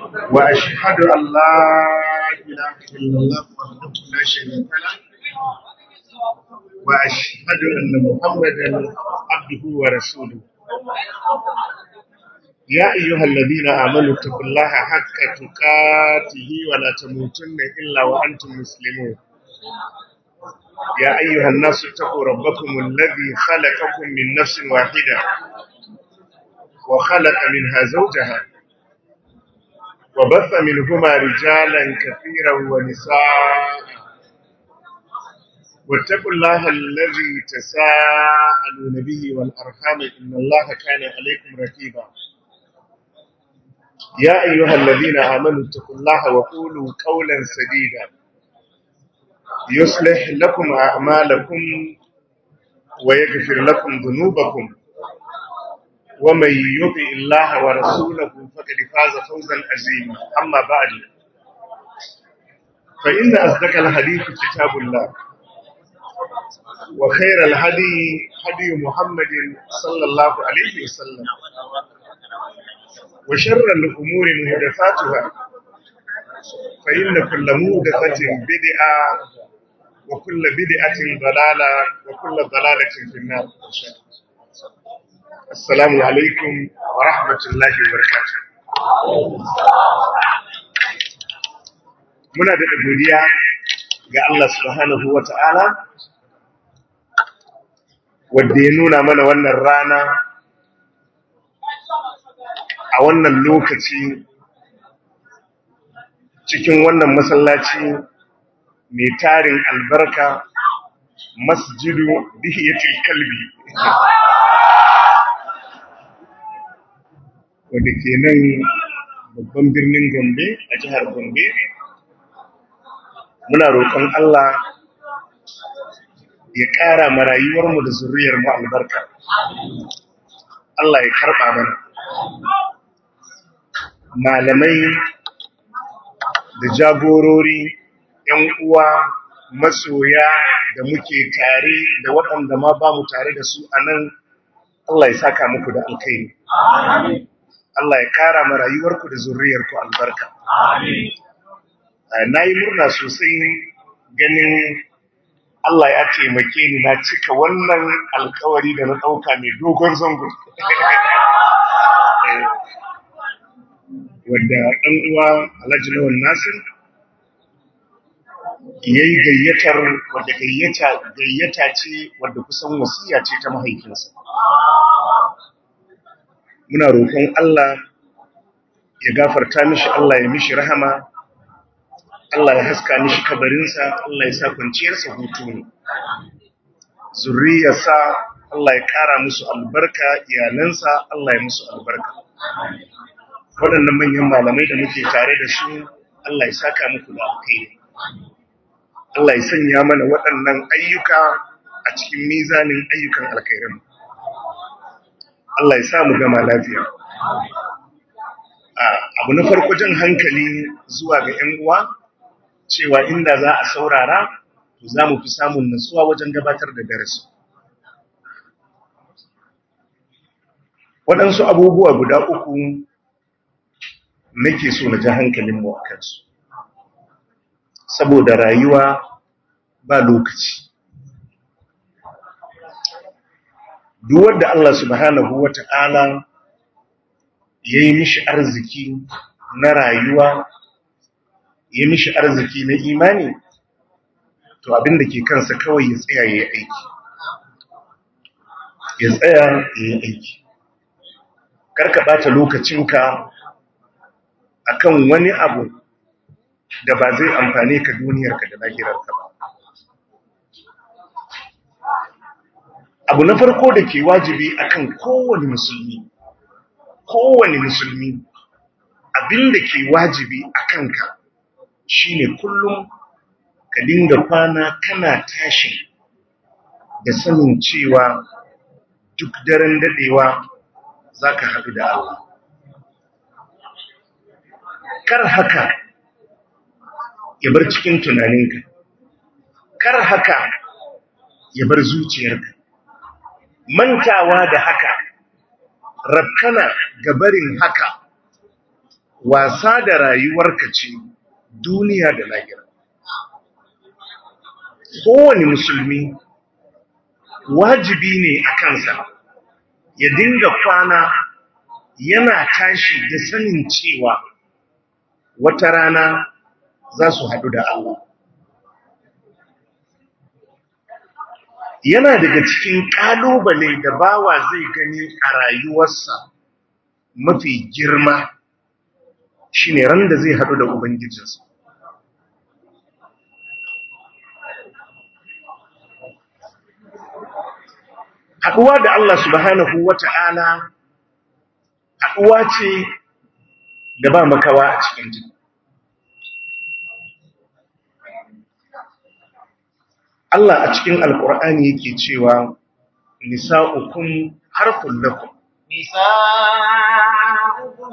وأشهد أن لا إله إلا الله وحده لا شريك له وأشهد أن محمدا عبده ورسوله يا أيها الذين آمنوا اتقوا الله حق تقاته ولا تموتن إلا وأنتم مسلمون يا أيها الناس اتقوا ربكم الذي خلقكم من نفس واحدة وخلق منها زوجها وبث منهما رجالا كثيرا ونساء واتقوا الله الذي تساءلون به والأرحام إن الله كان عليكم رقيبا يا أيها الذين آمنوا اتقوا الله وقولوا قولا سديدا يصلح لكم أعمالكم ويغفر لكم ذنوبكم ومن يطع الله ورسوله فقد فاز فوزا عظيما أما بعد فإن أصدق الحديث كتاب الله وخير الهدي هدي محمد صلى الله عليه وسلم وشر الأمور محدثاتها فإن كل محدثة بدعة وكل بدعة ضلالة وكل ضلالة في النار السلام عليكم ورحمة الله وبركاته muna da godiya ga Allah subhanahu wa ta'ala wadda ya nuna mana wannan rana a wannan lokaci cikin wannan masallaci mai tarin albarka masjidu bihiyatul kalbi wadda ke nan babban birnin gombe a jihar gombe muna roƙon Allah ya ƙara ma rayuwarmu da zuriyarmu albarka Allah ya karɓa mana malamai da jagorori ‘yan uwa masoya da muke tare da waɗanda ma ba mu tare da su a nan Allah ya saka muku da alkairi Allah ya ƙara ma rayuwarku da zuriyarku albarka na yi murna sosai ganin Allah ya taimake ni na cika wannan alkawari da na ɗauka mai dogon zango wadda ɗan uwa Alhaji Lawan Nasir ya yi gayyatar wadda gayyata ce wadda kusan wasiya ce ta mahaifinsa. Muna roƙon Allah ya gafarta mishi Allah ya mishi rahama, Allah ya haska mishi kabarinsa, Allah ya sa kwanciyarsa hutu ne. Zurriyarsa Allah ya ƙara musu albarka, iyalansa Allah ya musu albarka. waɗannan manyan malamai da muke tare da su Allah ya saka muku da alkhairi Allah ya sanya mana waɗannan ayyuka a cikin mizanin ayyukan alkhairin Allah ya sa mu gama lafiya abu na farko jan hankali zuwa ga 'yan uwa cewa inda za a saurara to za mu fi samun nutsuwa wajen gabatar da darasi waɗansu abubuwa guda uku nake so na ji hankalinmu a kansu saboda rayuwa ba lokaci duk wanda Allah subhanahu wata'ala ya yi mishi arziki na rayuwa ya mishi arziki na imani to abin da ke kansa kawai ya tsaya ya yi aiki ya tsaya ya yi aiki karka ɓata lokacinka akan wani abu da ba zai amfane ka duniyarka da lahirarka ba abu na farko da ke wajibi akan kowane musulmi kowane musulmi abin da ke wajibi a kanka shine kullum ka dinga kwana kana tashi da sanin cewa duk daren dadewa za ka haɗu da Allah kar haka ya bar cikin tunaninka kar haka ya bar zuciyarka mantawa da haka rabkana ga barin haka wasa da rayuwarka ce duniya da lahira kowane musulmi wajibi ne a kansa ya dinga kwana yana tashi da sanin cewa wata rana za su haɗu da Allah yana daga cikin ƙalubale da bawa zai gani a rayuwarsa mafi girma shine ran da zai haɗu da ubangijinsa haɗuwa da Allah subhanahu wata'ala haɗuwa ce da ba makawa a cikin jini Allah a cikin alkur'ani yake cewa nisa'ukum harfun lakum نساؤكم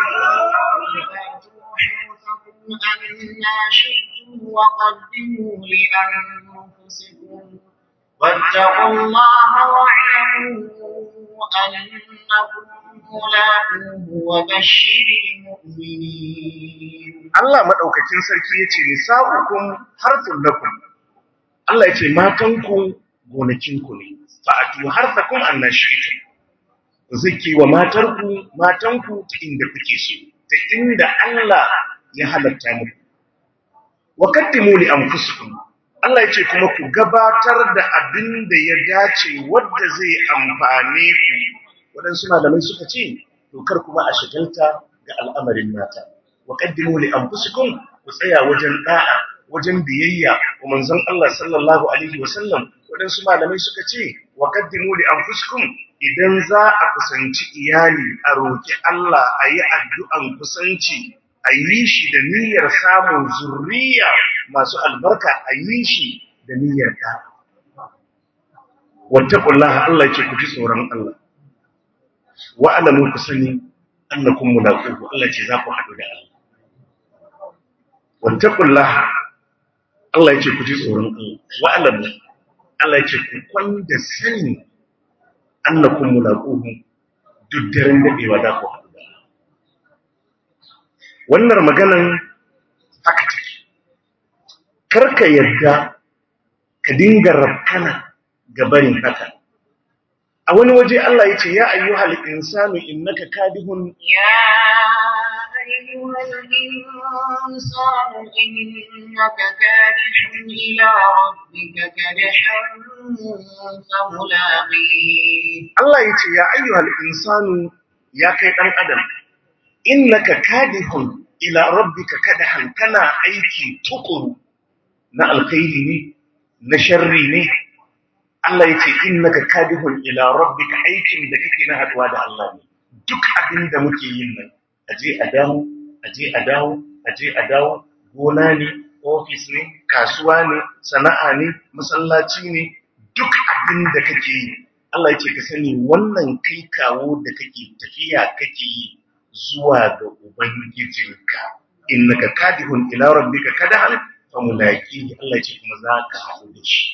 حرثكم أنا شئتم وقدموا لأنفسكم واتقوا الله واعلموا أنكم ملاقوه وبشر المؤمنين Allah madaukakin sarki yace nisa'ukum harfun lakum Allah yace matanku gonakinku ne fa'atu harfakum annashitum zaki wa matarku matanku ta inda kuke so ta inda Allah ya halatta muku wa qaddimu li anfusikum Allah yace kuma ku gabatar da abin da ya dace wanda zai amfane ku wadansu malamai suka ce to kar kuma a shagalta ga al'amarin mata wa qaddimu li anfusikum ku tsaya wajen da'a wajen biyayya wa manzon Allah sallallahu alaihi wasallam wadansu malamai suka ce wa qaddimu li anfusikum idan za a kusanci iyali a roki Allah a yi addu'an kusanci a yi shi da niyyar samun zurriya masu albarka a yi shi da niyyar ta wattaqullaha Allah ce ku ji tsoron Allah wa alamu ku sani annakum mulaquhu Allah ce za ku haɗu da Allah wattaqullaha Allah ya ce ku ji tsoron Allah wa alamu Allah ya ce ku kwanda sani annakum mulaquhu duk daren dadewa da ku haɗu da Allah wannan maganan haka take karka yadda ka dinga rafkana ga barin haka a wani waje Allah ya ce ya ayyuhal insanu innaka kadihun يا أيها الإنسان إنك كادح إلى ربك كدحا فملاقيه Allah ya ce ya ayyuhal insanu ya kai dan adam innaka kadihun ila rabbika kadahan kana aiki tukuru na alkhairi ne na sharri ne Allah ya ce innaka kadihun ila rabbika aikin da kake na haduwa da Allah ne duk abin da muke yin nan aje a dawo aje a dawo aje a dawo gona ne ofis ne kasuwa ne sana'a ne masallaci ne duk abin da kake yi Allah yake ka sani wannan kai kawo da kake tafiya kake yi zuwa ga ubangijinka innaka kadihun ila rabbika kadahan famulaqihi Allah yake kuma za ka haɗu da shi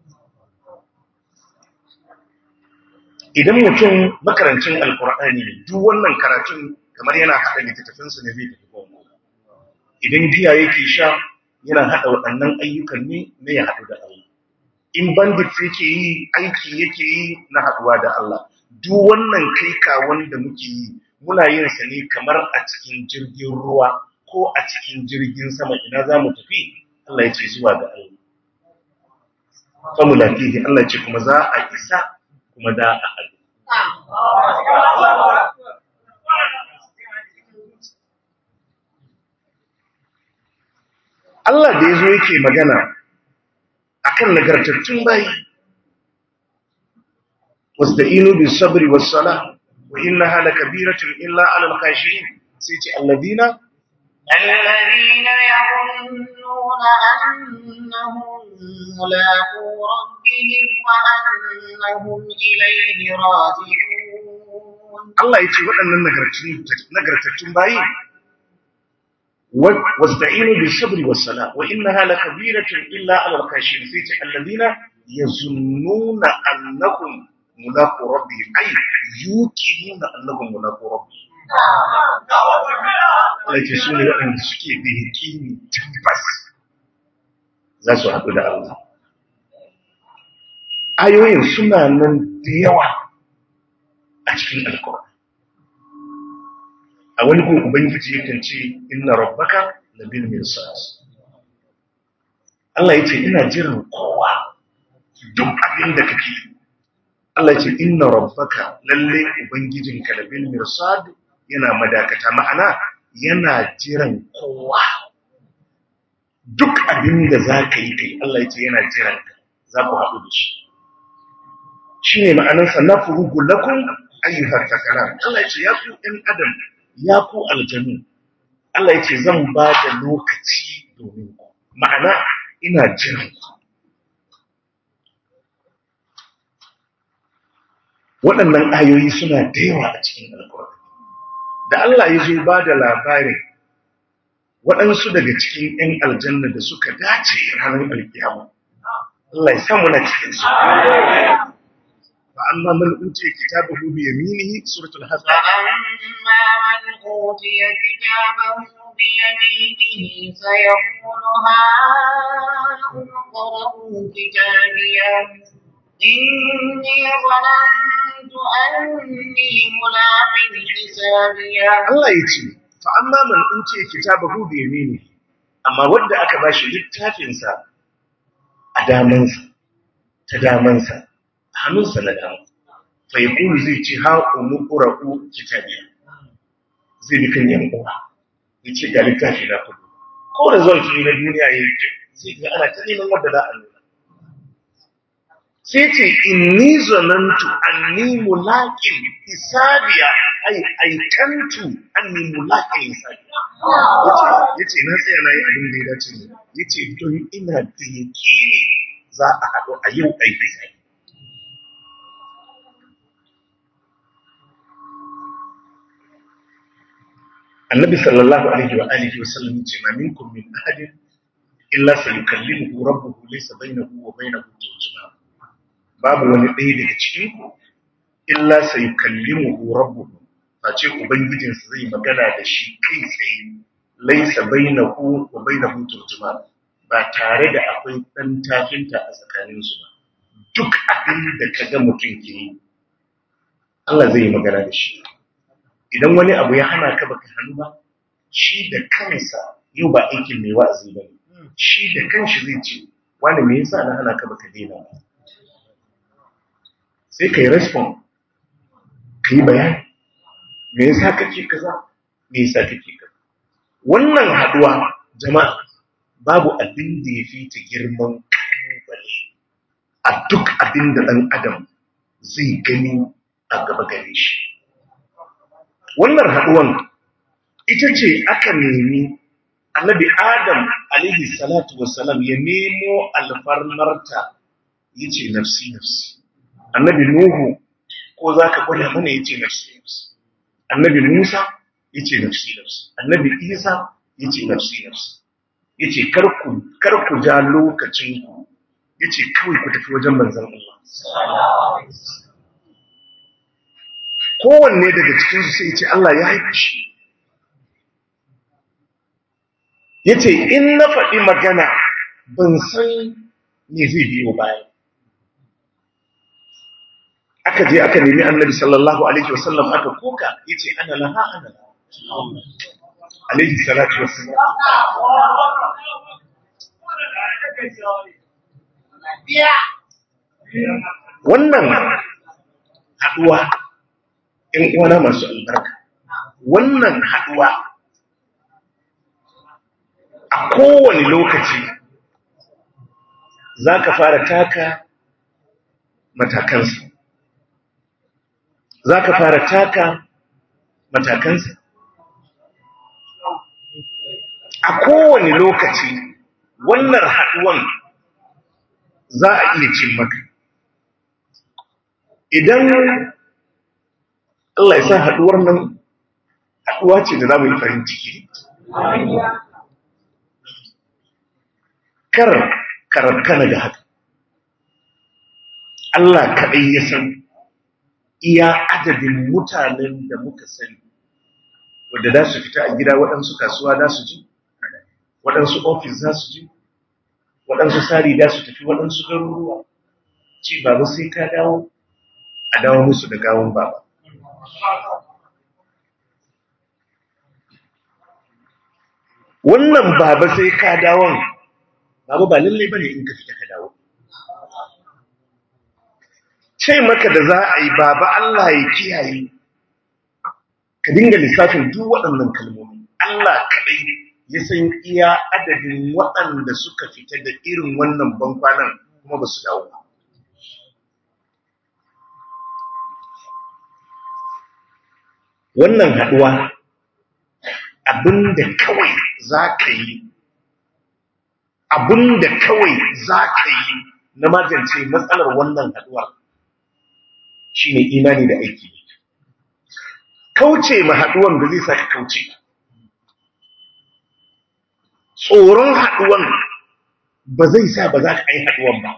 idan mutum makarancin alkur'ani ne duk wannan karatun kamar yana haɗa littattafinsa ne zai tafi gongo idan giya yake sha yana haɗa waɗannan ayyukan ne na ya haɗu da Allah in bandit yake yi aiki yake yi na haɗuwa da Allah duk wannan kai kawon da muke yi muna yin sa ne kamar a cikin jirgin ruwa ko a cikin jirgin sama ina za mu tafi Allah ya ce zuwa ga Allah famulakihi Allah ya ce kuma za a isa kuma da a haɗu Allah da ya zo yake magana akan nagartattun bayi wasta'inu bis sabri was sala wa innaha lakabiratun illa 'alal khashiyin sai ce alladina الذين يظنون أنهم ملاقو ربهم وأنهم إليه راجعون Allah ya ce waɗannan nagartattun nagartattun bayi wasta'inu bis sabri was sala wa innaha lakabiratun illa 'alal khashiyin sai ce alladina yazunnuna annahum mulaqu rabbihim ay yuqinuna annahum mulaqu rabbihim Allah ce su ne waɗanda suke da yaƙini tabbas za su haɗu da Allah ayoyin suna nan da yawa a cikin alkawar a wani gun ubangiji yakan ce inna rabbaka labil mirsad Allah ya ce ina jiran kowa duk abin da kake Allah ya ce inna rabbaka lalle ubangijinka labil mirsad yana madakata ma'ana yana jiran kowa duk abin da za ka yi kai Allah ya ce yana jiran ka za ku haɗu da shi shi ne ma'anarsa na furugu lakun ayyuhar takalar Allah ya ce ya ku ɗan adam ya ku aljanu Allah ya ce zan ba da lokaci domin ku ma'ana ina jiran ku waɗannan ayoyi suna da yawa a cikin alkur'ani da Allah ya zo ba da labarin waɗansu daga cikin ‘yan aljanna da suka dace ranar alkiyama Allah ya samu na cikinsu فأما من أوتي كتابه بيمينه سورة الحزب فأما من أوتي كتابه بيمينه سيقول هاؤم اقرءوا كتابيه إني ظننت أني ملاق حسابيه Allah ya ce fa'amma man uce kitabahu biyamini amma wanda aka bashi littafinsa a damansa ta damansa hannunsa na dama fai kuru zai ce ha umu ƙura'u kitabiya zai bi kan yan uwa ya ce ga littafi na kudu ko da zuwa tuni na duniya ya yi zai ga ana ta neman wadda za a nuna sai ce inni zanantu anni mulaƙin hisabiya ai aikantu anni mulaƙin hisabiya ya ce na tsaya na yi abin da ya dace ne ya ce don ina da yaƙini za a haɗu a yau aiki sai annabi sallallahu alaihi wa alihi wa sallam ce ma minkum min ahadin illa sayukallimuhu rabbuhu laysa bainahu wa bainahu turjuman babu wani ɗaya daga cikin ku illa sayukallimuhu rabbuhu face ubangijinsa zai magana da shi kai tsaye laysa bainahu wa bainahu turjuman ba tare da akwai ɗan tafinta a tsakaninsu ba duk abin da kaga mutum ke yi Allah zai yi magana da shi idan wani abu ya hana ka baka hannu ba shi da kansa yau ba aikin mai wa'azi ba ne shi da kanshi zai ce wani me yasa na hana ka baka daina ba sai kai respond kai bayani me yasa kake kaza me yasa kake kaza wannan haduwa jama'a babu abin da ya fi ta girman kalubale a duk abin da ɗan adam zai gani a gaba gare shi wannan haɗuwan ita ce aka nemi annabi adam alaihi salatu wassalam ya nemo alfarmarta ya ce nafsi nafsi annabi nuhu ko za ka gwada mana ya ce nafsi nafsi annabi musa ya ce nafsi nafsi annabi isa ya ce nafsi nafsi ya ce karku ja lokacinku ya ce kawai ku tafi wajen manzan Allah kowanne daga cikinsu sai ce Allah ya haifi shi ya ce in na faɗi magana ban san me zai biyo baya aka je aka nemi annabi sallallahu alaihi wasallam aka koka ya ce ana laha ana laha alaihi salatu wasallam wannan haɗuwa ‘yan uwana masu albarka wannan haɗuwa a kowane lokaci za ka fara taka matakansa za ka fara taka matakansa a kowane lokaci wannan haɗuwan za a iya cin maka idan Allah ya sa haɗuwar nan haɗuwa ce da za mu yi farin ciki kar karabkana da haka Allah kaɗai ya san iya adadin mutanen da muka sani wadda za su fita a gida waɗansu kasuwa za su ji waɗansu ofis za su ji waɗansu sari za su tafi waɗansu garuruwa ce baba sai ka dawo a dawo musu da gawon baba wannan baba sai ka dawon baba ba lallai bane in ka fita ka dawo ce maka da za a yi baba Allah ya kiyaye ka dinga lissafin duk waɗannan kalmomi Allah kaɗai ya san iya adadin waɗanda suka fita da irin wannan bankwanan kuma ba su dawo ba wannan haɗuwa abinda kawai za ka yi abinda kawai za ka yi na magance matsalar wannan haɗuwar shi ne imani da aiki kauce ma haɗuwan da zai sa ka kauce tsoron haɗuwan ba zai sa ba za ka yi haɗuwan ba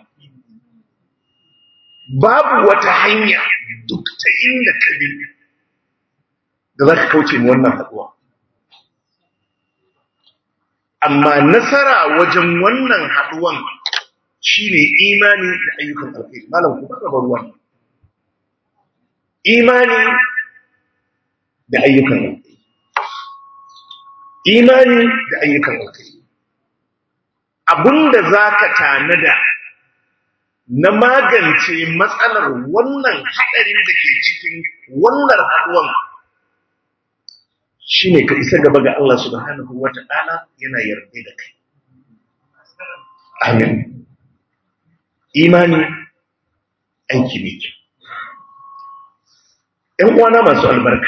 babu wata hanya duk ta inda ka bi da za ka kauce ma wannan haɗuwa amma nasara wajen wannan haɗuwan shine imani da ayyukan alkhairi malam ku ba ruwan imani da ayyukan alkhairi imani da ayyukan alkhairi abinda zaka tanada na magance matsalar wannan hadarin da ke cikin wannan haduwan shine ka isa gaba ga Allah subhanahu wata'ala yana yarda da kai amin imani aiki ne kyau ‘yan uwana masu albarka,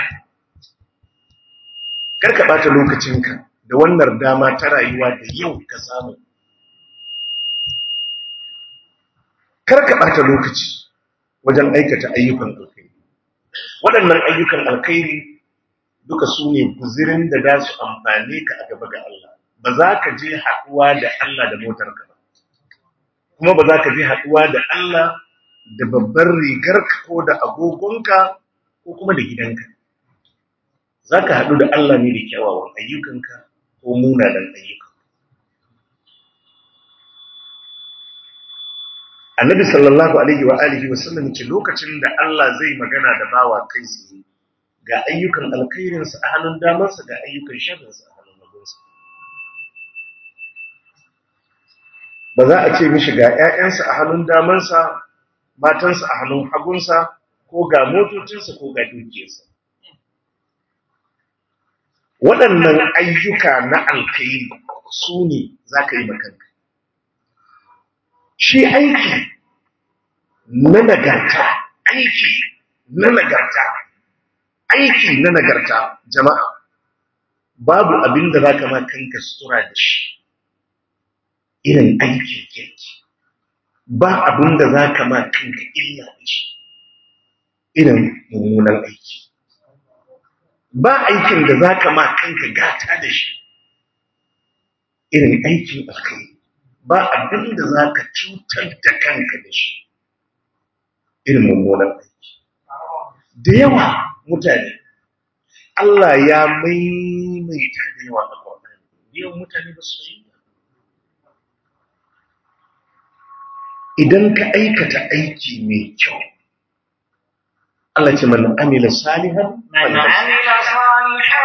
karka ɓata lokacinka da wannan dama ta rayuwa da yau ka samu. Karka ɓata lokaci wajen aikata ayyukan alkairi. Waɗannan ayyukan alkairi duka su ne guzirin da za su amfane ka a gaba ga Allah. Ba za ka je haɗuwa da Allah da motarka ba, kuma ba za ka je haɗuwa da Allah da babbar rigarka ko da agogonka ko kuma da gidanka za ka haɗu da Allah ne da kyawawan ayyukanka ko munanan ayyuka annabi sallallahu alaihi wa alihi wa sallam ce lokacin da Allah zai magana da bawa kai tsaye ga ayyukan alkhairinsa a hannun damarsa ga ayyukan sharrinsa a hannun hagunsa ba za a ce mishi ga 'ya'yansa a hannun damarsa matansa a hannun hagunsa ko ga motocinsa ko ga dukiyarsa. Waɗannan ayyuka na alkairi su ne za ka yi makanka. Shi aiki na nagarta, aiki na nagarta, aiki na nagarta jama'a, babu abin da za ka kanka sutura da shi, irin aikin kirki. Ba abin da za ka kanka illa da shi. irin mummunan aiki ba aikin da za ka ma kanka gata da shi irin aikin alkai ba abin da za ka cutar da kanka da shi irin mummunan aiki da yawa mutane Allah ya maimaita da yawa a kwanan yawan mutane ba su yi idan ka aikata aiki mai kyau Allah ce man amila salihan من عمل صالحا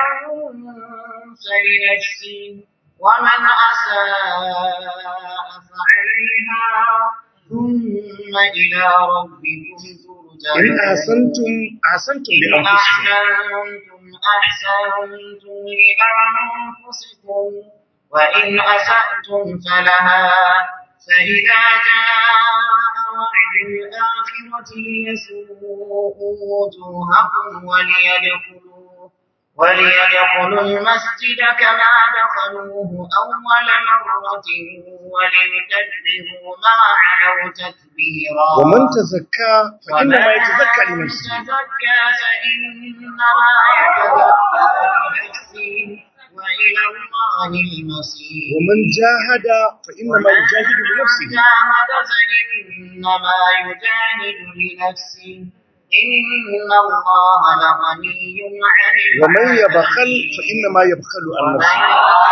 فلنفسه ومن أساء فعليها ثم إلى ربكم ترجعون in ahsantum ahsantum li إن anfusikum أحسنتم أحسنتم لأنفسكم وإن أسأتم فلها فإذا جاء وعد الآخرة ليسوءوا وجوهكم وليدخلوا وليدخلوا المسجد كما دخلوه أول مرة وليتبروا ما علوا تتبيرا ومن تزكى فإنما ومن يتزكى لنفسه تزكى فإنما يتزكى لنفسه وإلى الله المصير ومن جاهد فإنما يجاهد ومن بنفسه جاهد فإنما يجاهد لنفسه إن الله لغني عن ومن العالمين يبخل فإنما يبخل عن نفسه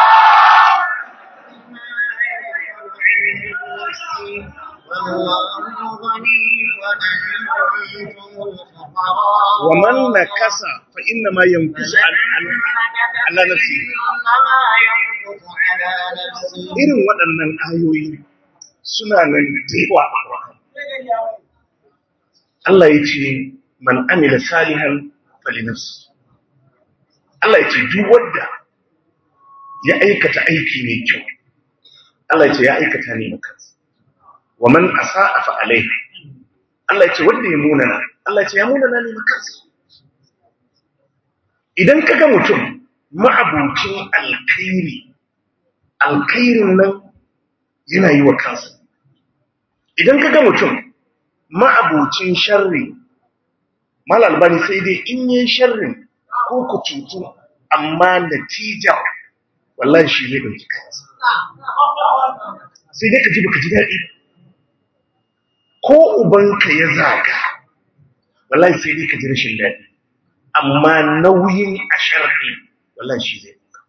والله غني وأنتم الفقراء ومن نكس فإنما ينكس عن عن- على نفسه إنما ينفق على نفسه irin waɗannan ayoyi suna nan da yawa a Qur'ani. Allah ya ce man amila salihan falinafsi Allah ya ce duk wanda ya aikata aiki mai kyau Allah ya ce ya aikata ne maka wa man asa'a fa alaiha Allah ya ce wanda ya munana Allah ya ce ya munana ne maka idan kaga mutum ma'abucin alkhairi alkhairin nan yana yi wa kansa idan kaga mutum ma'abucin sharri mal albani sai dai in yi sharrin ko ku cutu amma natijar wallahi shi ne dauki kansa sai dai ka ji baka ji daɗi ba. ko ubanka ya zaga wallahi sai dai ka ji rashin daɗi amma nauyin a sharri wallahi shi zai ɗauka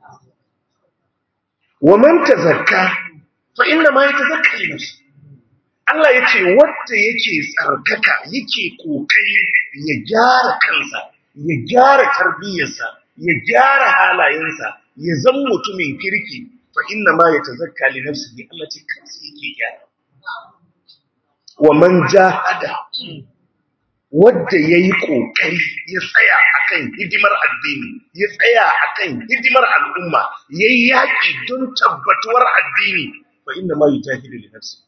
wa man tazakka fa inna ma yatazakka li nafsi Allah ya ce wanda yake tsarkaka yake kokari ya gyara kansa ya gyara tarbiyyarsa ya gyara halayensa ya zama mutumin kirki fa inna ma yatazakka li nafsihi Allah ce kansa yake gyara wa man jahada wadda ya yi ƙoƙari ya tsaya akan hidimar addini ya tsaya akan hidimar al'umma ya yi yaƙi don tabbatuwar addini fa inda ma yi jahilu da nafsi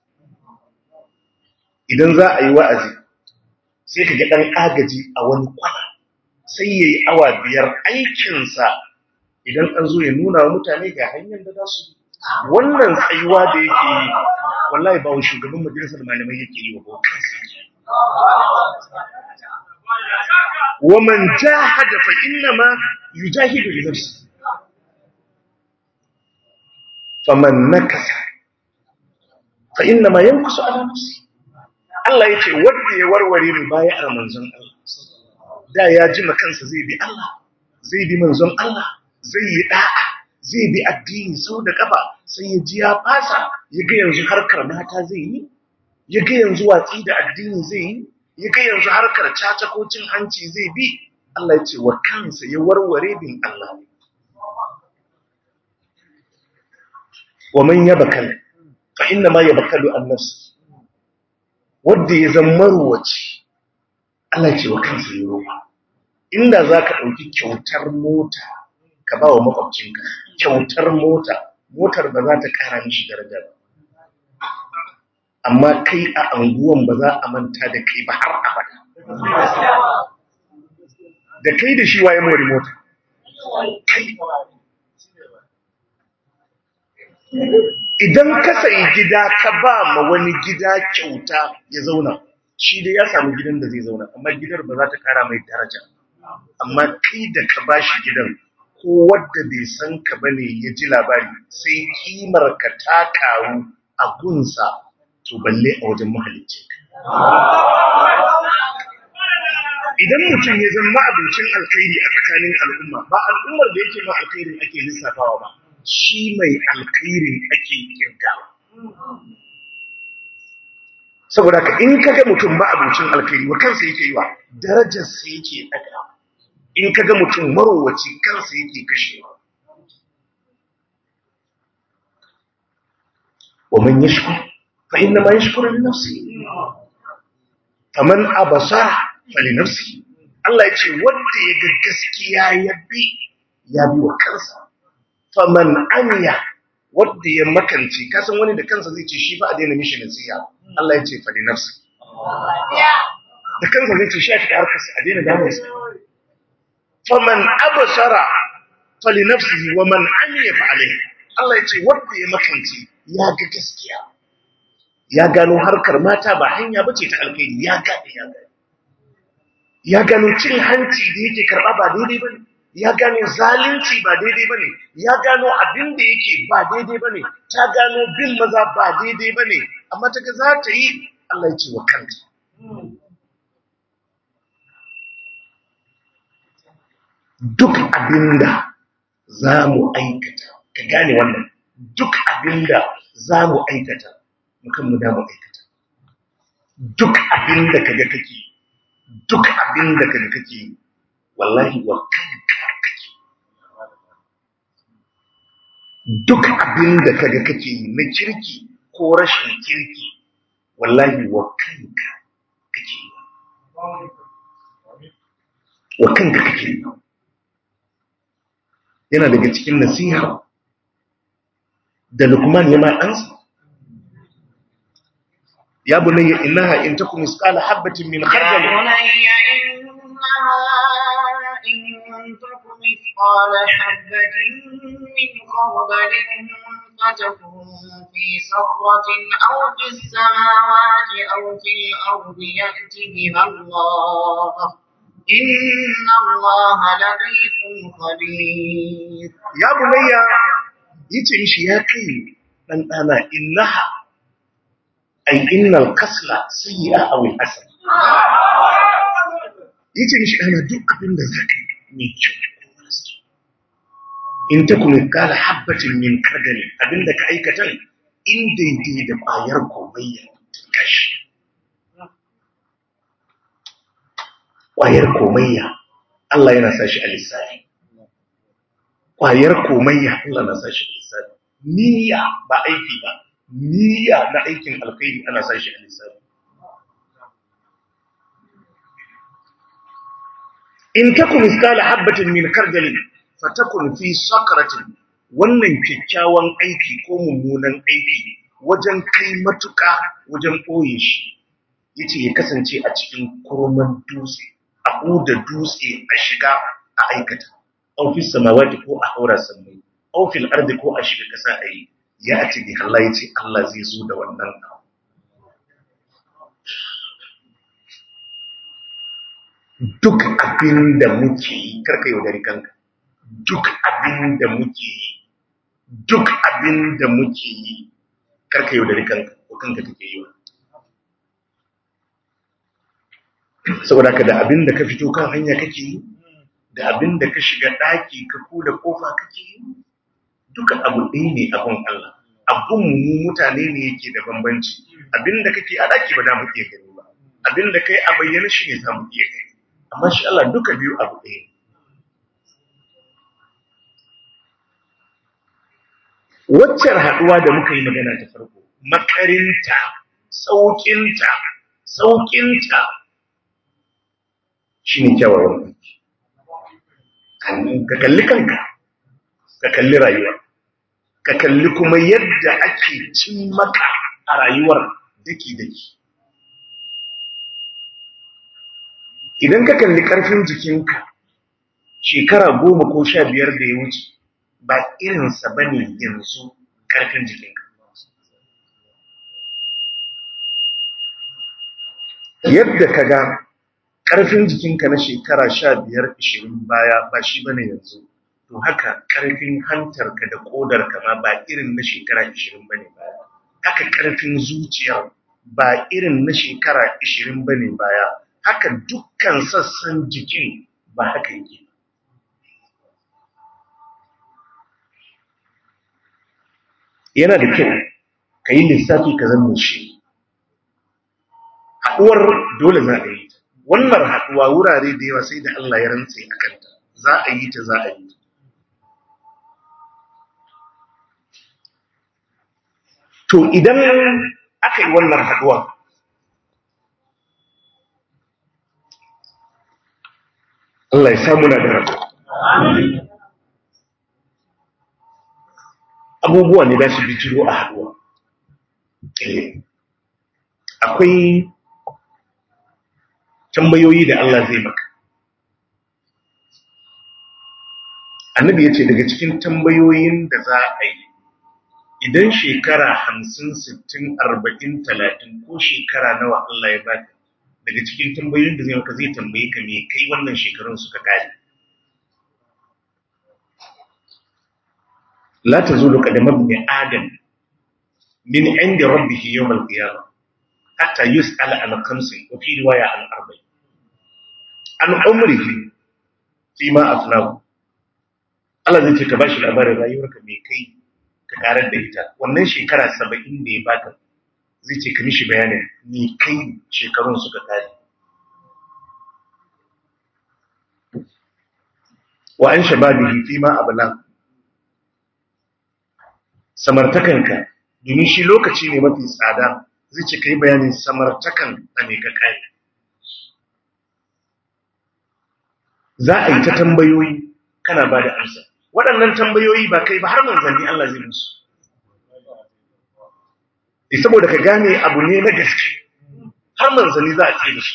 idan za a yi wa'azi sai ka ga ɗan agaji a wani kwana sai ya yi awa biyar aikinsa idan an zo ya nuna wa mutane ga hanyar da za su yi wannan tsayuwa da yake yi wallahi ba wa shugaban majalisar malamai yake yi wa ba kansa yake yi. ومن جاهد فإنما يجاهد لنفسه فمن نكث فإنما ينكث على نفسه Allah ya ce wanda ya warware mu baya a manzon Allah da ya ji kansa zai bi Allah zai bi manzon Allah zai yi da'a zai bi addini sau da kafa sai ya ji ya fasa ya ga yanzu harkar mata zai yi ya ga yanzu watsi da addini zai yi ya ga yanzu harkar caca ko cin hanci zai bi Allah ya ce wa kansa ya warware bin Allah wa man yabkal fa inna ma yabkalu an nafsi wanda ya zama marwaci Allah ya ce wa kansa ya roƙa inda zaka dauki kyautar mota ka ba wa makwabcinka kyautar mota motar ba za ta kara mishi daraja ba amma kai a anguwan ba za a manta da kai ba har abada da kai da shi waye mori mota kai idan ka sayi gida ka ba ma wani gida kyauta ya zauna shi dai ya samu gidan da zai zauna amma gidar ba za ta kara mai daraja amma kai da ka ba shi gidan ko wadda bai san ka bane ya ji labari sai kimar ka ta karu a gunsa to balle a wajen mahalicci idan mutum ya zama abincin alkhairi a tsakanin al'umma ba al'ummar da yake ma alkhairin ake lissafawa ba shi mai alkhairin ake kirgawa saboda ka in kaga mutum ba abincin alkhairi wa kansa yake yi wa darajarsa yake daga in kaga mutum marowaci kansa yake kashewa ومن يشكر فإنما يشكر لنفسه فمن أبصر فلنفسه Allah ya ce wanda ya ga gaskiya ya bi ya bi wa kansa faman amiya wanda ya makance kasan wani da kansa zai ce shi fa a daina mishi nasiha Allah ya ce fa li nafsi da kansa zai ce shi a fita harkarsa a daina damu sa faman absara fa li nafsihi wa man amiya fa alayhi Allah ya ce wanda ya makance ya ga gaskiya ya gano harkar mata ba hanya bace ta alkhairi ya gane ya gane ya gano cin hanci da yake karba ba daidai bane ya gano zalunci ba daidai bane ya gano abin da yake ba daidai bane ta gano bin maza ba daidai bane amma ta ga za ta yi Allah ya ce wa kanta duk abinda za mu aikata ka gane wannan duk abinda za mu aikata mukan mu da mu aikata duk abinda kaga kake duk abinda kaga kake wallahi wa kanka kake duk abinda kaga kake na kirki ko rashin kirki wallahi wa kanka kake wa kanka kake yana daga cikin nasiha da lukman ya ma ɗansa ya bunayya innaha in takum misqala habatin min khardal يا بني إنها إن تك مثقال حبة من خردل فتكن في صخرة أو في السماوات أو في الأرض يأت بها الله إن الله لطيف خبير ya bunayya yace mishi ya kai dan dana innaha ay innal kasla sayyi'a aw hasan yace mishi ana duk abin da zaka yi mai kyau ko maras kyau. in takum qala habatin min kardal abinda ka aikata in daidai da ƙwayar komayya kashi ƙwayar komayya Allah yana sa shi a lissafi ƙwayar komayya Allah na sa shi a lissafi niyya ba aiki ba niyya na aikin alkhairi ana sa shi a lissafi in takum misqala habatin min kardalin fatakun fi sakratin wannan kyakkyawan aiki ko mummunan aiki wajen kai matuƙa wajen ɓoye shi yace ya kasance a cikin kurman dutse a huda dutse a shiga a aikata aw fi samawati ko a haura sammai aw fil ardi ko a shiga ƙasa a yi ya ati bi Allah yace Allah zai zo da wannan abu duk abin da muke yi karka yaudari kanka duk abin da muke yi duk abin da muke yi karka yaudari kanka ko kanka kake yi wa saboda ka da abin da ka fito kan hanya kake yi da abin da ka shiga ɗaki ka kula kofa kake yi duka abu ɗaya ne abun Allah abun mu mutane ne yake da bambanci abin da kake a ɗaki ba da mu iya gani ba abin da kai a bayyana shi ne za mu iya gani amma shi Allah duka biyu abu ɗaya ne waccar haɗuwa da muka yi magana ta farko makarinta sauƙinta sauƙinta shi ne kyawawan aiki ka kalli kanka ka kalli rayuwa ka kalli kuma yadda ake cin maka a rayuwar daki-daki idan ka kalli ƙarfin jikinka shekara goma ko sha biyar da ya wuce ba irinsa ba ne yanzu ƙarfin jikinka yadda ka ga ƙarfin jikinka na shekara sha biyar ishirin baya ba shi ba ne yanzu to haka ƙarfin hantarka da ƙodarka ma ba irin na shekara ishirin ba ne baya haka ƙarfin zuciyar ba irin na shekara ishirin ba ne baya haka dukkan sassan jikin ba haka yake yana da kyau ka yi lissafi ka zama shi haɗuwar dole za a yi ta wannan haɗuwa wurare da yawa sai da Allah ya rantse a kanta za a yi ta za a yi ta to idan aka yi wannan haɗuwa Allah ya samu na da rabu abubuwa ne za su bijiro a haɗuwa akwai tambayoyi da Allah zai maka annabi ya ce daga cikin tambayoyin da za a yi idan shekara hamsin sittin arba'in talatin ko shekara nawa Allah ya baka daga cikin tambayoyin da zai maka zai tambaye ka me kai wannan shekarun suka kare la tazulu qadama ibn adam min inda rabbih yawm al-qiyamah hatta yus'ala an khamsin wa fi riwaya an arba'in an umrihi fi ma afnahu Allah zai ce ka bashi labarin rayuwarka mai kai ka karar da ita wannan shekara saba'in da ya baka zai ce ka mishi bayanin ni kai shekarun suka kare wa an shababihi fi ma abla samartakanka domin shi lokaci ne mafi tsada zai ce kai bayanin samartakan a me ka kare za a yi ta tambayoyi kana ba da amsa waɗannan tambayoyi ba kai ba har manzanni Allah zai musu saboda ka gane abu ne na gaske har manzanni za a tsaye da shi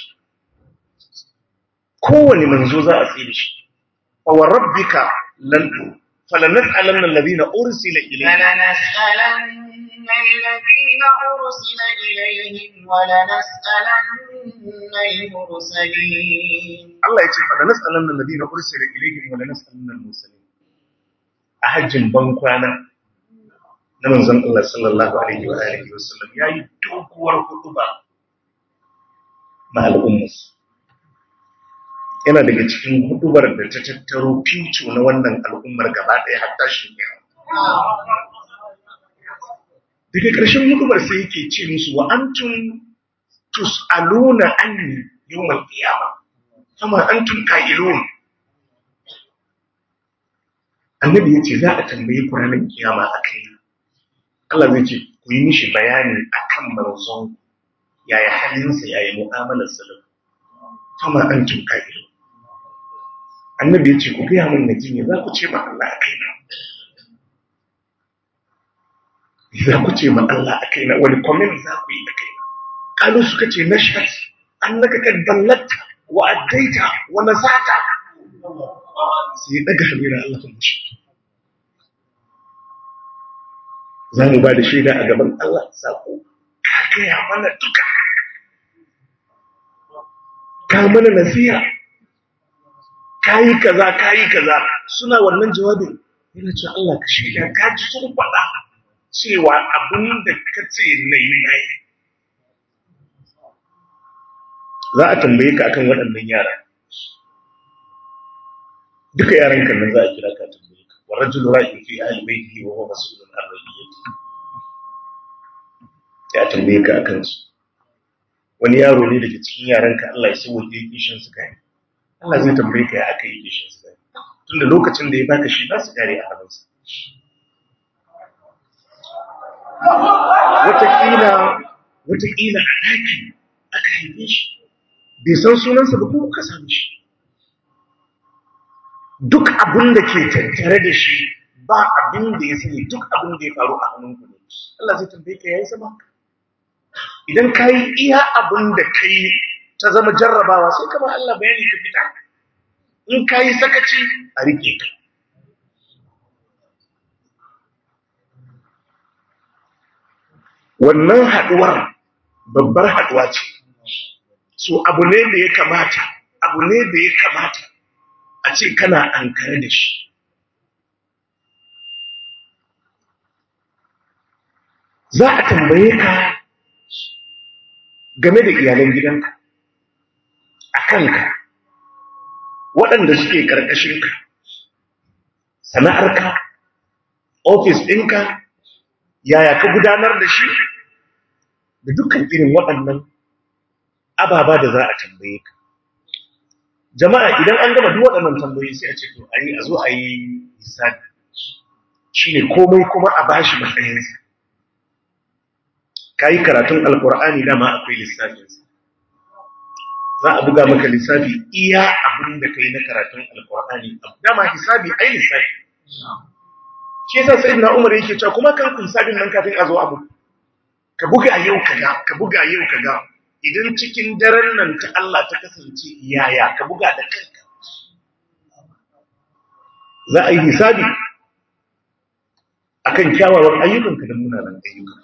kowane manzo za a tsaye da shi fa wa rabbika lan falanas'alanna alladhina ursila ilayhim فلنسألن الذين أرسل إليهم ولنسألن المرسلين Allah ya ce falanas'alanna alladhina ursila ilayhim wa lanas'alanna al-mursalin a hajjin ban kwana na manzon Allah sallallahu alaihi wa alihi wasallam yayi doguwar hutuba ma al'ummas yana daga cikin hudubar da ta tattaro fico na wannan al'ummar gaba ɗaya har tashin kiyama daga ƙarshen hudubar sai yake ce musu wa antum tus'aluna anni yawmal qiyamah kama antum qa'ilun annabi yace za a tambaye ku ranar kiyama akai Allah zai ce ku yi mishi bayani akan manzon yaya halinsa yaya mu'amalar sa da kama antum qa'ilun annabi yace ku ga mun naji ne za ku ce ma Allah akai na za ku ce ma Allah a kaina wani comment za ku yi a kaina kalu suka ce na shat annaka kad ballatta wa addaita wa nasata sai daga hamira Allah ta mushi za mu ba da shaida a gaban Allah sako ka gaya mana duka ka mana nasiha kayi kaza kayi kaza suna wannan jawabin yana cewa Allah ka shaida ka ji sun faɗa cewa abin da ka ce na yi na yi za a tambaye ka akan waɗannan yara duka yaran kan nan za a kira ka tambaye ka wa rajulu ra'in fi ahli baitihi wa huwa mas'ulun an ra'iyati ya tambaye ka akan su wani yaro ne daga cikin yaran ka Allah ya sauke kishin su kai Allah zai tambaye ka ya aka yi kishin su kai tunda lokacin da ya baka shi ba su kare a hannunsa watakila watakila a ɗaki aka haife shi bai san sunansa ba kuma ka same shi duk abin da ke tattare da shi ba abin da ya sani duk abin da ya faru a hannun ku ne Allah zai tambaye ka yayi sama idan ka yi iya abin da ka yi ta zama jarrabawa sai ka ba Allah bayani ka fita in ka yi sakaci a rike ka wannan haɗuwar babbar haɗuwa ce so abu ne da ya kamata abu ne da ya kamata a ce kana ankare da shi za a tambaye ka game da iyalan gidanka a kanka waɗanda suke ƙarƙashinka sana'arka ofis ɗinka yaya ka gudanar da shi da dukkan irin waɗannan ababa da za a tambaye ka jama'a idan an gama duk waɗannan tambayoyi sai a ce to a yi a zo a yi hisabi shine komai kuma a bashi matsayinsa ka yi karatun alkur'ani dama akwai lissafinsa za a buga maka lissafi iya abin da ka yi na karatun alkur'ani dama hisabi ai lissafi shi yasa sai na umar yake cewa kuma kan kun sabin nan kafin a zo abu ka buga yau kaga ka buga yau kaga idan cikin daren nan ta Allah ta kasance yaya ka buga da kanka za a yi hisabi akan kyawawan ayyukanka da munanan ayyuka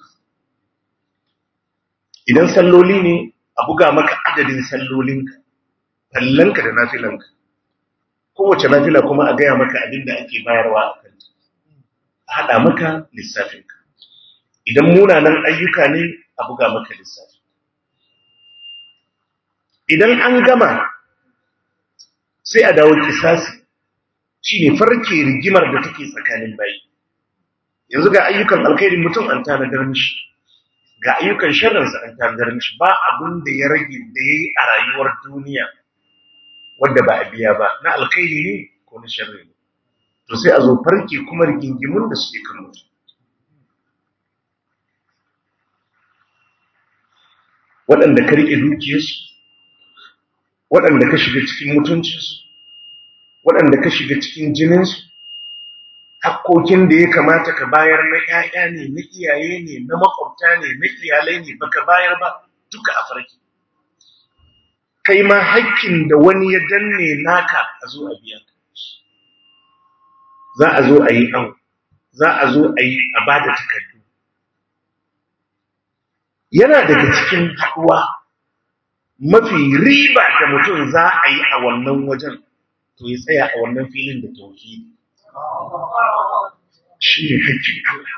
idan salloli ne a buga maka adadin sallolinka fallanka da nafilanka kowace nafila kuma a gaya maka abin da ake bayarwa a kanta haɗa maka lissafinka idan munanan ayyuka ne a buga maka lissafi idan an gama sai a dawo kisasi shine farke rigimar da take tsakanin bayi yanzu ga ayyukan alkhairin mutum an tanadar mishi ga ayyukan sharrinsa an tanadar mishi ba abin da ya rage da ya yi a rayuwar duniya wadda ba a biya ba na alkhairi ne ko na sharri ne to sai a zo farke kuma rigingimun da suke kan mutum waɗanda ka riƙe dukiyarsu waɗanda ka shiga cikin mutuncinsu waɗanda ka shiga cikin jininsu hakkokin da ya kamata ka bayar na ‘ya'ya ne na iyaye ne na makwabta ne na iyalai ne baka bayar ba duka a farki kai ma hakkin da wani ya danne naka a zo a biya za a zo a yi au za a zo a yi a ba da takardu yana daga cikin haɗuwa mafi riba da mutum za a yi a wannan wajen to ya tsaya a wannan filin da tauhidi shi ne haƙƙin Allah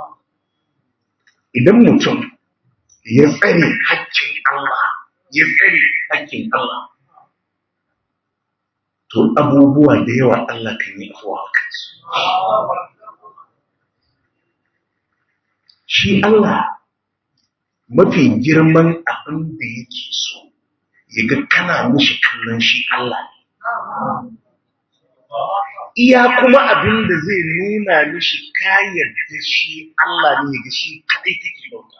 idan mutum ya tsare haƙƙin Allah ya tsare haƙƙin Allah to abubuwa da yawa Allah kan yi afuwa a kansu shi Allah mafi girman abin da yake so ya ga kana mishi kallon shi Allah ne iya kuma abin da zai nuna mishi kayar da shi Allah ne ga shi kaɗai take bauta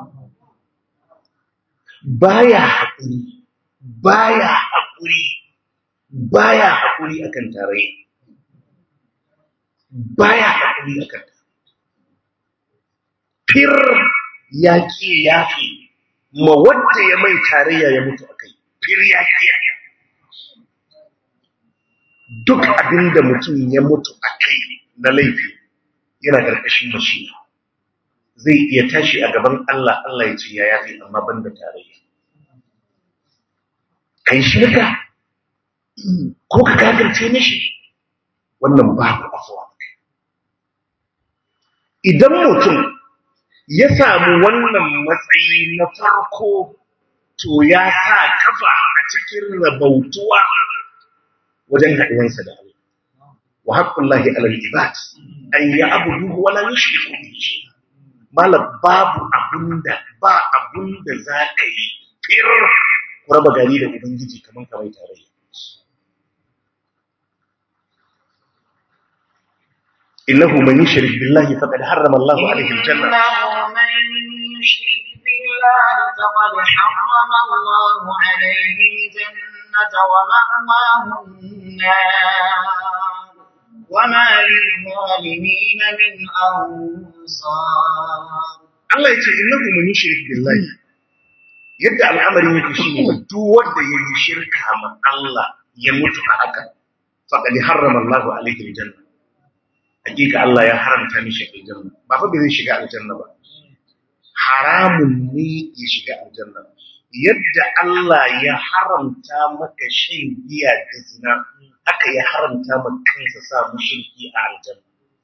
baya haƙuri baya haƙuri baya haƙuri akan tarayya baya haƙuri akan fir ya ke yafi ma wadda ya mai tarayya ya mutu akai fir ya ke duk abin da mutum ya mutu a kai na laifi yana ƙarƙashin mashi zai iya tashi a gaban Allah Allah ya ce ya yafi amma ban da tarayya kai shirka ko ka kafirce mishi wannan babu afuwa idan mutum ya samu wannan matsayi na farko to ya sa kafa a cikin rabautuwa wajen haɗuwansa da Allah. Wa haƙƙun lahi alal ibad, an yi abu duhu wala yi shi ko shi. Malam babu abunda ba abunda za ka yi fir ku raba gari da Ubangiji kamar kamar tarayya. إنه من يشرك بالله فقد حرم الله عليه الجنة إنه من يشرك بالله فقد حرم الله عليه الجنة ومأواه النار وما للظالمين من أنصار Allah ya ce innahu man yushrik billahi yadda al'amarin yake shine duk wanda ya yi shirka ma Allah ya mutu a haka faqad harrama Allahu alaihi aljanna hakika Allah ya haramta mishi aljanna ba fa bai shiga aljanna ba haramun ne ya shiga aljanna yadda Allah ya haramta maka shan giya da zina haka ya haramta maka kansa sa mushriki a aljanna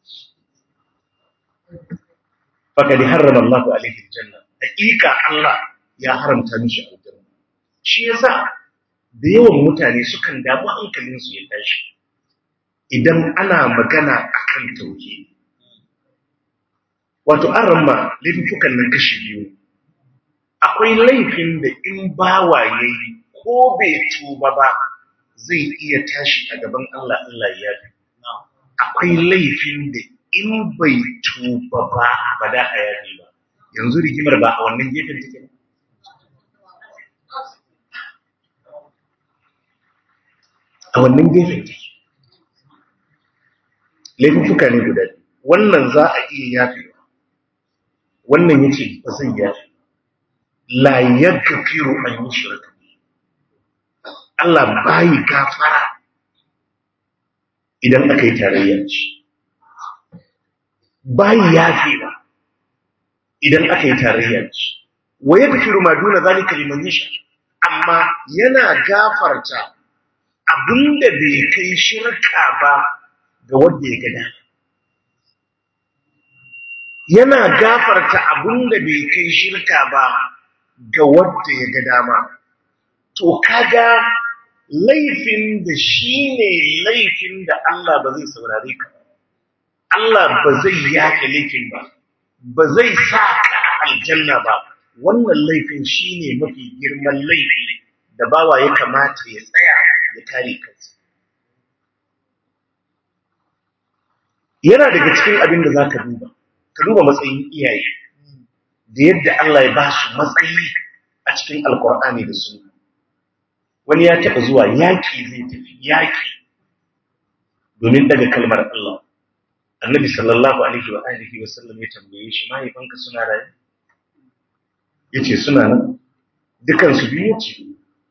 faqad harrama Allahu alaihi aljanna hakika Allah ya haramta mishi aljanna shi yasa da yawan mutane sukan damu hankalinsu ya tashi idan ana magana akan tauhidi wato an ramma laifukan nan kashi biyu akwai laifin da in bawa yayi ko bai tuba ba zai iya tashi a gaban Allah Allah ya yafi akwai laifin da in bai tuba ba ba da a yafi ba yanzu rigimar ba a wannan gefen take ba a wannan gefen take laifuka ne guda biyu wannan za a iya yafewa wannan yace ba zai yafe la yaghfiru an yushraka Allah bai gafara idan aka yi tarayya ci bai yafewa idan aka yi tarayya ci wa yaghfiru ma duna zalika liman yasha amma yana gafarta abinda bai kai shirka ba ga wanda ya gada yana gafarta abinda bai kai shirka ba ga wanda ya ga dama to kaga laifin da shi ne laifin da Allah ba zai saurare ka Allah ba zai yaka laifin ba ba zai sa ka aljanna ba wannan laifin shi ne mafi girman laifi da bawa ya kamata ya tsaya ya kare kansa yana daga cikin abin da za ka duba ka duba matsayin iyaye da yadda Allah ya ba su matsayi a cikin alkur'ani da sunna wani ya taɓa zuwa yaƙi zai tafi yaƙi domin daga kalmar Allah annabi sallallahu alaihi wa alihi wa sallam ya tambaye shi mahaifanka suna raye yace suna nan dukan su biyu ce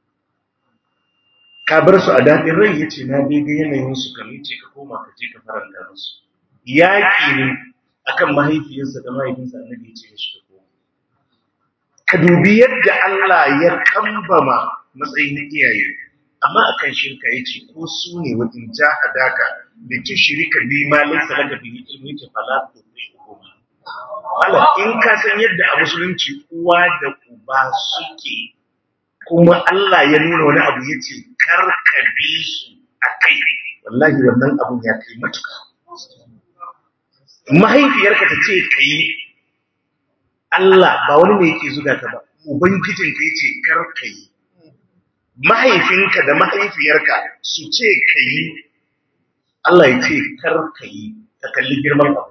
ka bar su a daɗin rai yace na dai ga yanayin su kamar ce ka koma ka je ka faranta musu yaƙi ne akan mahaifiyarsa da mahaifinsa annabi ya ce mishi ka koma ka dubi yadda Allah ya kambama matsayin iyaye amma akan shirka yace ko su ne wa in jahadaka da tushrika bi ma laysa laka bihi ilmi ta fala tuqihuma Allah in ka san yadda a musulunci uwa da uba suke kuma Allah ya nuna wani abu yace kar ka bi su akai wallahi wannan abun ya kai matuka mahaifiyarka ta ce kai Allah ba wani ne yake zuga ka ba ubangijinka yace kar ka yi mahaifinka da mahaifiyarka su ce ka yi Allah ya ce kar ka yi ka kalli girman abu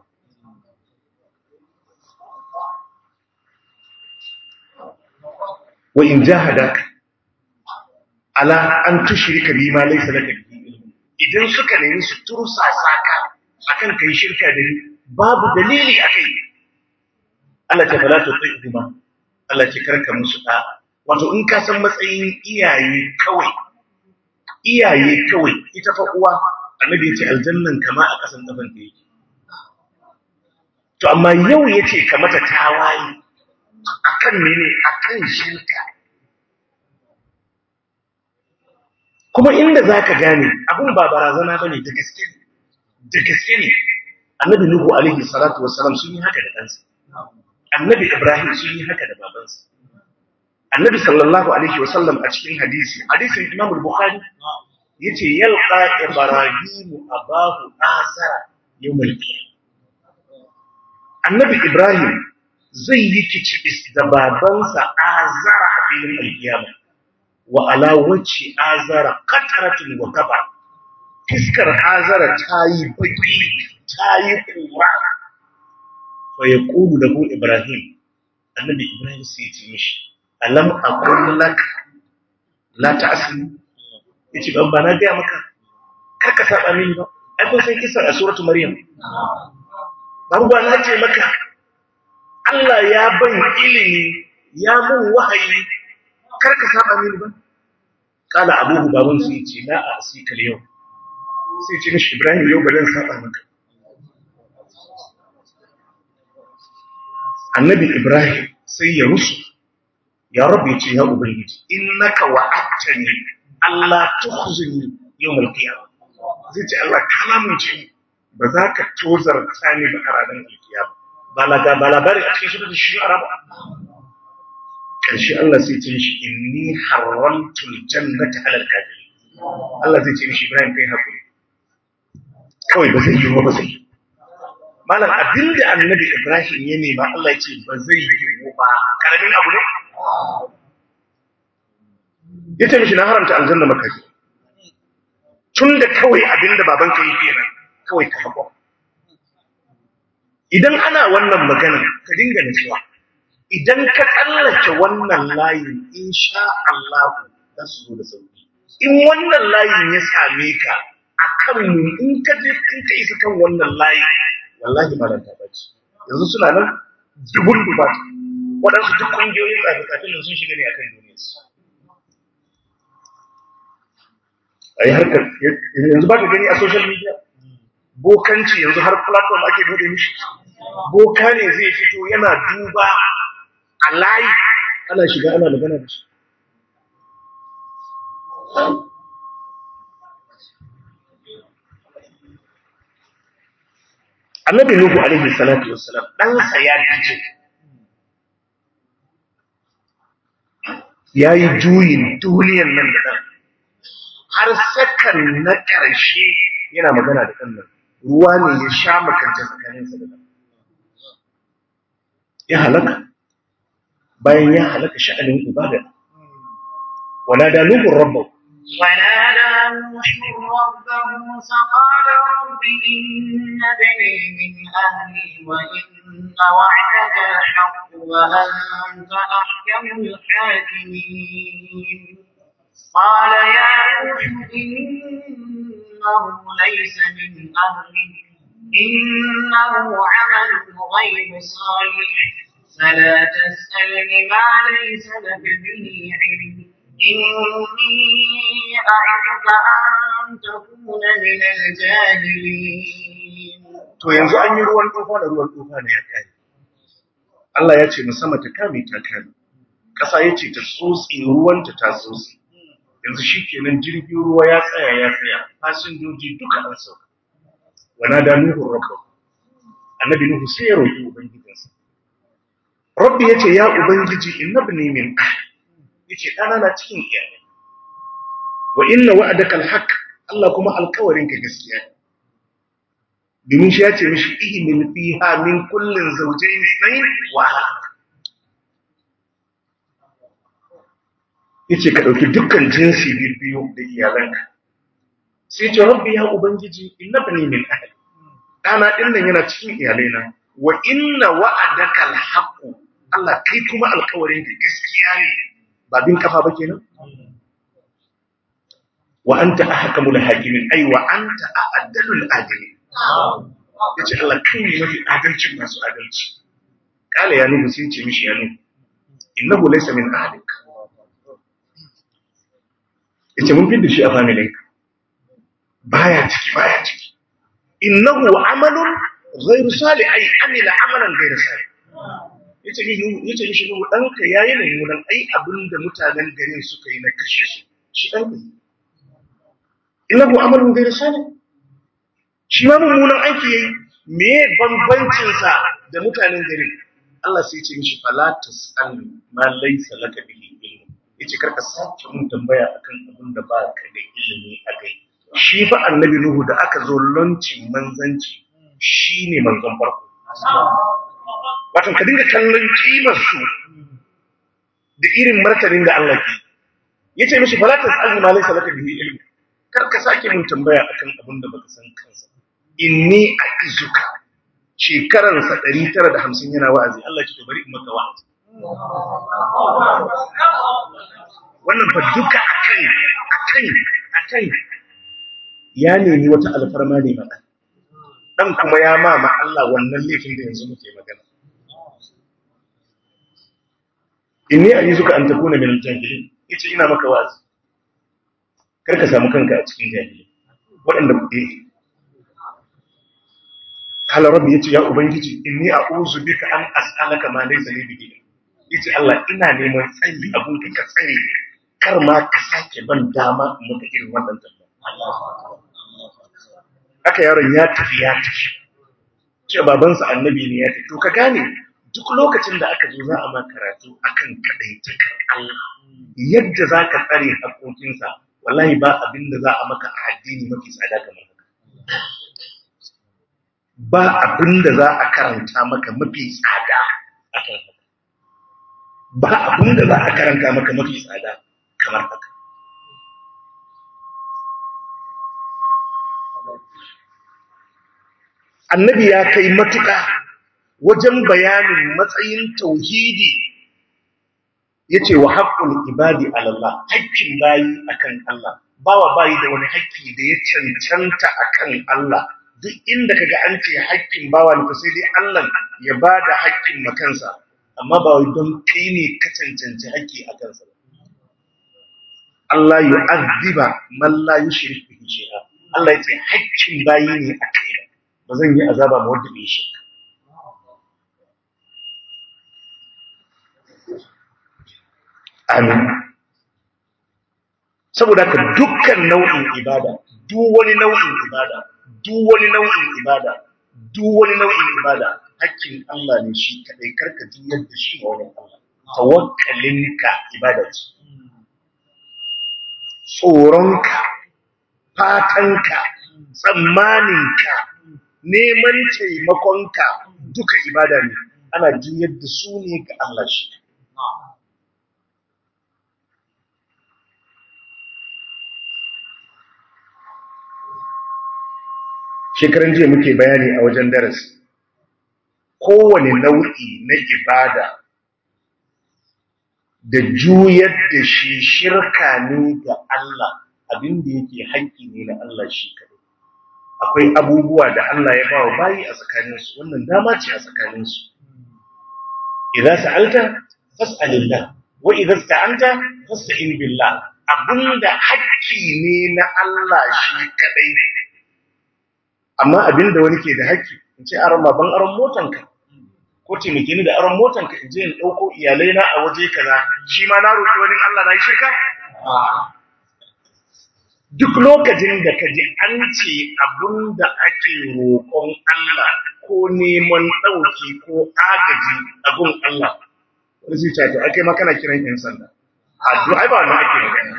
wa in jahadaka ala an tushrika bima laysa laka bihi ilm idan suka nemi su tursasa ka akan kai shirka da ni babu dalili akai Allah ta fala ta tsima Allah ce karka musu da wato in ka san matsayin iyaye kawai iyaye kawai ita fa uwa annabi ya ce aljannan kama a kasan kafan ta yake to amma yau yace ka mata tawaye akan mene akan shirka kuma inda zaka gane abun ba barazana bane da gaske ne da gaske ne annabi nuhu alaihi salatu wassalam sun yi haka da ɗansa annabi ibrahim sun yi haka da babansa annabi sallallahu alaihi wasallam a cikin hadisi hadisin imam al-bukhari yace yalqa ibrahim abahu azara yawmal annabi ibrahim zai yi kicibis da babansa azara a filin alkiyama wa ala wacce azara qataratun wa kaba fiskar azara tayi baki tayi kura fa yaqulu lahu ibrahim annabi ibrahim sai ya ce mishi alam aqul lak la ta'sim yace ban ba na ga maka kar ka saba mini ba ai kun san kisa a suratu maryam ban ba na ce maka Allah ya ban ilimi ya mun wahayi kar ka saba mini ba kala abubu baban su yace la a asikal yau sai ce mishi ibrahim yau ba zan saba maka annabi ibrahim sai ya rusu ya rabu ya ce ya ubangiji innaka wa'adtani Allah tukhzini yawmal qiyamah zai ce Allah kana mun ce ba za ka tozarta ni ba a ranar alkiyama ba la ga balabari a cikin shi da shi araba karshe Allah sai ce shi inni haramtu aljannata ala alkafirin Allah zai ce mishi Ibrahim kai hakuri kawai ba zai yi ba zai yi malam abinda annabi Ibrahim ya nema Allah ya ce ba zai yi ba karamin abu ne ya ce mishi na haramta aljanna maka ji tun da kawai abinda babanka yi kenan kawai ka haƙo idan ana wannan magana ka dinga nutsuwa idan ka tsallake wannan layin insha Allah za su zo da sauki in wannan layin ya same ka a kan mu in ka je in ka isa kan wannan layin wallahi ba ta bace yanzu suna nan dubun dubata waɗansu duk ƙungiyoyin tsafe-tsafe nan sun shiga ne akan duniyarsu a yi harkar yanzu ba ka gani a social media bokanci yanzu har platform ake bude mishi boka ne zai fito yana duba a layi ana shiga ana magana da shi annabi nuhu alaihi salatu wassalam ɗansa ya dace ya yi juyin duniyan nan da ɗan har sakan na ƙarshe yana magana da ɗannan ruwa ne ya sha makanta tsakaninsa da ɗan ya halaka bayan ya halaka sha'anin ibada wala da nuhun rabbahu ونادى نوح ربه فقال رب إن بني من أهلي وإن وعدك الحق وأنت أحكم الحاكمين قال يا نوح إنه ليس من أهلك إنه عمل غير صالح فلا تسألني ما ليس لك به علم إني أعظك أن تكون من الجاهلين to yanzu an yi ruwan tufa da ruwan tufa ne ya kare Allah ya ce sama ta kame ta kame ƙasa ya ce ta tsotsi ruwanta ta tsotsi yanzu shi kenan jirgin ruwa ya tsaya ya tsaya fasinjoji duka an sauka wana da nuhun rabba annabi nuhu sai ya roƙi ubangijinsa rabbi ya ce ya ubangiji innabni min ahli yace ɗana na cikin iyalai wa inna wa'adaka alhaq Allah kuma alkawarin ka gaskiya ne domin shi ya ce mishi ihmil fiha min kullin zawjayn ithnayn wa ahli yace ka dauki dukkan jinsi biyu da iyalanka sai ce rabbi ya ubangiji innabni min ahli ɗana din nan yana cikin iyalaina wa inna wa'adaka alhaq Allah kai kuma alkawarin ka gaskiya ne ba bin kafa ba kenan wa anta ahkamul hakimin ay wa anta a'dalul adilin yace Allah kai ne mafi adalcin masu adalci kala ya nuhu sai ce mishi ya nuhu innahu laysa min ahlik yace mun fidda shi a family baya ciki baya ciki innahu amalun ghayru salih ay amila amalan ghayru salih yace ni yace ni shi nu danka yayi mummunan ai abinda mutanen garin suka yi na kashe shi shi danka innahu amalun ghayr salih shi ma mummunan aiki yayi me bambancin sa da mutanen garin Allah sai ya ce mishi fala tasal ma laysa laka bihi ilm yace karka sake mun tambaya akan abin da ba ka da ilimi akai shi fa annabi nuhu da aka zo launching manzanci shine manzon farko wato ka dinga kallon kimar su da irin martanin da Allah ke yace mishi fala tasalni ma laysa laka bihi ilm kar ka sake mun tambaya akan abin da baka san kansa inni aizuka shekaran sa 950 yana wa'azi Allah ya ce bari in maka wa'azi wannan fa duka akan akan akan ya nemi wata alfarma ne ma dan kuma ya ma ma Allah wannan laifin da yanzu muke magana inni a'izuka an takuna min al-jahilin yace ina maka wa'azi kar ka samu kanka a cikin jahili waɗanda ku eh kala rabbi yace ya ubangiji inni a'udhu bika an as'alaka ma laysa li bihi yace Allah ina neman tsayi abun ka ka tsare ni kar ma ka sake ban dama in maka irin wannan tambaya haka yaron ya tafi ya tafi ce babansa annabi ne ya tafi to ka gane duk lokacin da aka zo za a ma karatu akan kadaitakar Allah yadda za ka tsare haƙoƙinsa wallahi ba abin da za a maka a addini mafi tsada kamar haka ba abin da za a karanta maka mafi tsada a kan haka ba abin da za a karanta maka mafi tsada kamar haka annabi ya kai matuƙa wajen bayanin matsayin tauhidi yace wa haqqul ibadi ala Allah haƙƙin bayi akan Allah bawa bayi da wani haƙƙi da ya cancanta akan Allah duk inda kaga an ce haƙƙin bawa ne sai dai Allah ya bada haƙƙin makansa amma ba wai don kai ne ka cancanci haƙƙi a kansa Allah yu'azziba man la yushrik bihi shay'a Allah yace haƙƙin bayi ne a kai ba zan yi azaba ma wanda bai shirka amin saboda ka dukkan nau'in ibada duk wani nau'in ibada duk wani nau'in ibada duk wani nau'in ibada hakkin Allah ne shi kadai karka juyar da shi ga wani Allah tawakkalinka ibada ce tsoronka fatanka tsammaninka neman taimakonka duka ibada ne ana juyar da su ne ga Allah shi shekaran jiya muke bayani a wajen darasi kowane nau'i na ibada da juyar da shi shirka ne ga Allah abinda yake haƙƙi ne na Allah shi kaɗai akwai abubuwa da Allah ya bawa bayi a tsakaninsu wannan dama ce a tsakaninsu idan sa'alta fas'alillah wa idan sta'anta fasta'in billah abinda haƙƙi ne na Allah shi kaɗai amma abinda wani ke da haƙƙi in ce aron ban aron motanka ko taimake ni da aron motanka in je in ɗauko iyalai na a waje kaza shi ma na roƙi wani Allah na yi shirka duk lokacin da ka ji an ce abin da ake roƙon Allah ko neman ɗauki ko agaji a gun Allah wani zai ce to ake ma kana kiran yan sanda addu'a ba na ake magana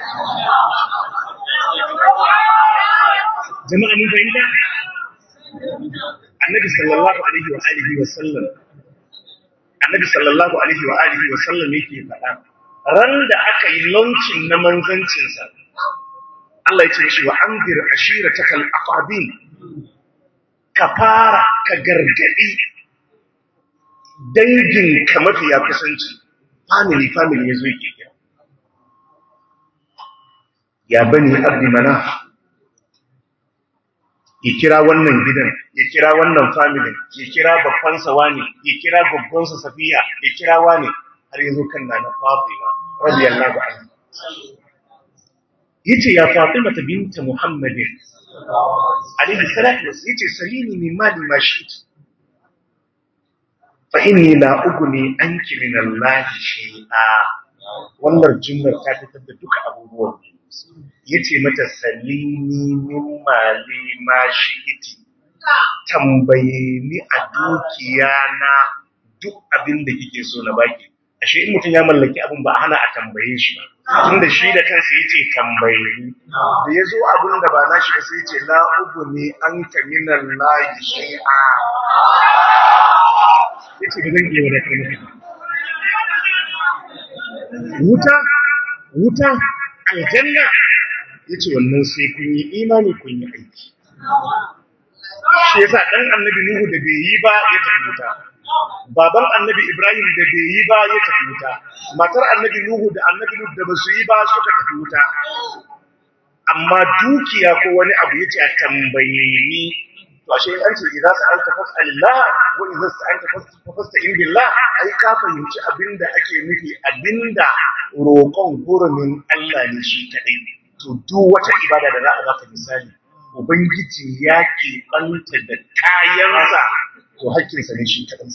jama'a mun fahimta annabi sallallahu alaihi wa alihi wa sallam annabi sallallahu alaihi wa alihi wa sallam yake faɗa ran da aka yi launching na manzancinsa Allah ya ce shi wa anzir ashiratakal aqabin ka fara ka gargadi dangin ka mafiya kusanci family family yazo yake kira ya bani abdi manaf ya kira wannan gidan ya kira wannan family ya kira babban sa wani ya kira gaggon sa safiya ya kira wani har yazo kan nana fatima radiyallahu anha yace ya Fatima binta Muhammadin alaihi salatu wasu yace salini min mali ma shi'ti fa inni la ugni anki min Allah shay'a wannan jumlar ta fitar da duka abubuwan yace mata salini min mali ma shi'ti tambaye ni a dukiya na duk abin da kike so na baki ashe in mutum ya mallaki abin ba hana a tambaye shi ba tunda shi da kansa yace tambaye ni da yazo abin da ba na shi ba sai yace la ubni anka minan lahi shay'a yace ba zan iya wadatar maka wuta wuta aljanna yace wannan sai kun yi imani kun yi aiki shi yasa dan annabi nuhu da bai yi ba ya tafi wuta baban annabi Ibrahim da bai yi ba ya tafi wuta matar annabi Nuhu da annabi Lut da basu yi ba suka tafi wuta amma dukiya ko wani abu yace a tambaye ni to ashe an ce idza sa'alta fas'alillah wa idza sa'alta fasta'in billah ai ka fahimci abinda ake nufi abinda roƙon hurumin Allah ne shi kadai to duk wata ibada da za a baka misali ubangiji ya ke banta da kayansa to hakkinsa ne shi kaɗan.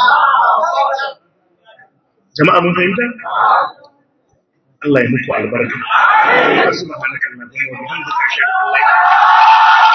Jama'a mun fahimta? Allah ya muku albarka. Subhanakallahumma wa bihamdika ashhadu an la ilaha illa anta